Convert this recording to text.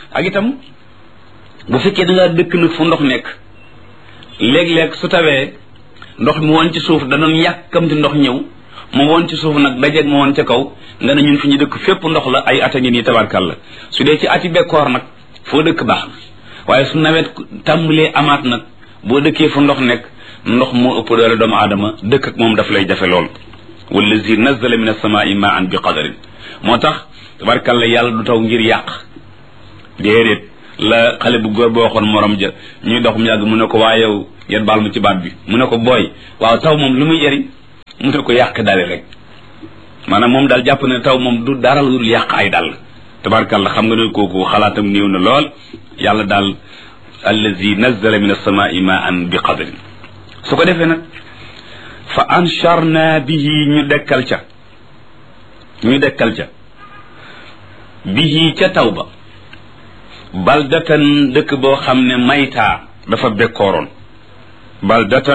ak itam bu fekkee da ngaa dëkk nag fu ndox nekk léeg-léeg su tawee ndox mi woon ci suuf danoon yàkkamti ndox ñëw mu woon ci suuf nag dajeeg mu woon ca kaw nga ne ñun fi ñu dëkk fépp ndox la ay ata ngi nii tabarkàlla su dee ci ati bekkoor nag foo dëkk baax na waaye su nawet tàmbalee amaat nag boo dëkkee fu ndox nekk ndox moo ëpp doole doomu aadama dëkk ak moom daf lay jafe lool wallazi nazala min as-samaa'i ma'an bi qadarin moo tax tabarkàlla yàlla du taw ngir yàq déedéet la xale bu góor boo waxoon morom ja ñuy dox mu yàgg mu ne ko waa yow yan baal mu ci baat bi mu ne ko booy waaw taw moom lu muy jëriñ mu ne ko yàq dale rek maanaam moom daal jàpp ne taw moom du dara lu dul yàq ay dal tabarkàlla xam nga ne kooku xalaatam néew na lool yàlla daal allazi nazzala min as-samaa'i ma'an bi qadarin su ko defee nag fa ansharna bihi ñu dekkal ca ñu dekkal ca bihi ca taw ba baldatan dëkk boo xam ne maytaa dafa bekkooroon baldatan